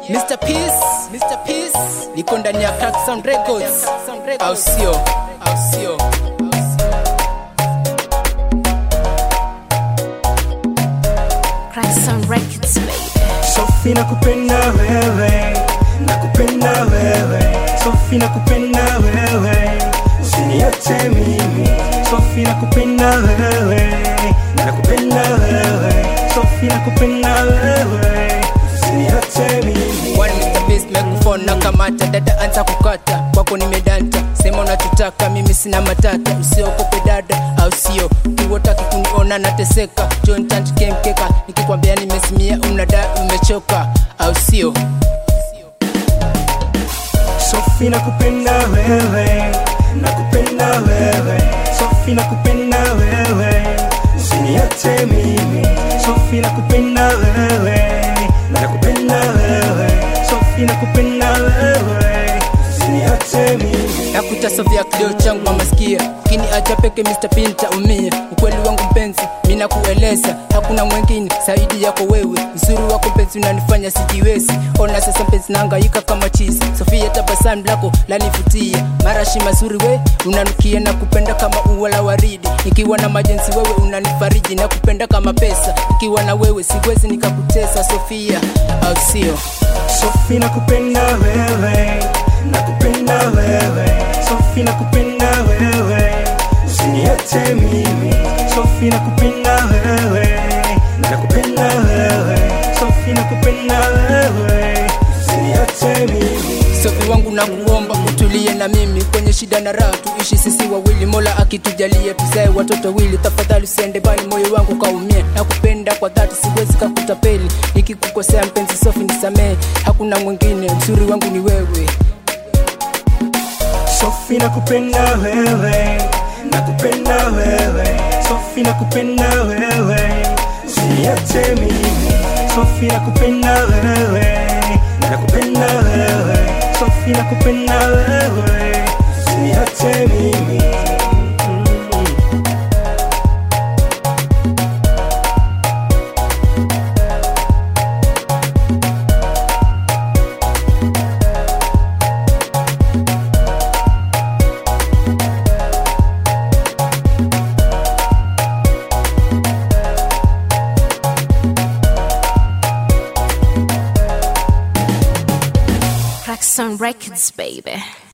Mr. Peace, Mr. Peace, niko ndani ya Crack Sound Records, au sio? Au sio? Crack Sound Records, baby. Sofi nakupenda wewe, nakupenda wewe, Sofi nakupenda wewe, usiniache mimi. Sofi nakupenda wewe, nakupenda wewe, Sofi nakupenda wewe, usiniache mimi. One Mr. Peace microphone na kamata dada anza kukata kwako nimedanta sema unachotaka mimi sina matata usiokope dada au sio kiwotaki kuniona nateseka John Tant kemkeka nikikwambia nimesimia unadai umechoka au sio Sofi nakupenda wewe, nakupenda wewe, Sofi nakupenda wewe, usiniache mimi. Sofi nakupenda wewe, nakupenda wewe, Sofi nakupenda wewe, usiniache mimi. nakuta sofia kilio changu mamasikia kini acha peke Mr. Pinta umia ukweli wangu mpenzi mina kueleza hakuna mwengine zaidi yako wewe uzuri wako mpenzi unanifanya sijiwezi ona sasa mpenzi naangaika kama chizi sofia tabasamu lako lanivutia marashi mazuri we unanukia na kupenda kama ua la waridi nikiwa na majenzi wewe unanifariji na kupenda kama pesa nikiwa na wewe siwezi nikakutesa sofia au sio Sofi nakupenda wewe, nakupenda wewe, Sofi nakupenda wewe, usiniache mimi. Sofi nakupenda wewe, nakupenda wewe, Sofi nakupenda wewe, usiniache mimi. Sofi wangu na kuomba utulie na mimi kwenye shida na raha, tuishi sisi wawili, Mola akitujalia tuzae watoto wili. Tafadhali usiende bali moyo wangu kaumia, na kupenda kwa dhati, siwezi kakutapeli. Nikikukosea mpenzi Sofi nisamehe, hakuna mwingine, mzuri wangu ni wewe. Sofi nakupenda wewe, nakupenda wewe, Sofi nakupenda wewe, usiniache mimi. Sofi nakupenda wewe, nakupenda wewe, Sofi nakupenda wewe, usiniache mimi. Crack Sound Records, baby.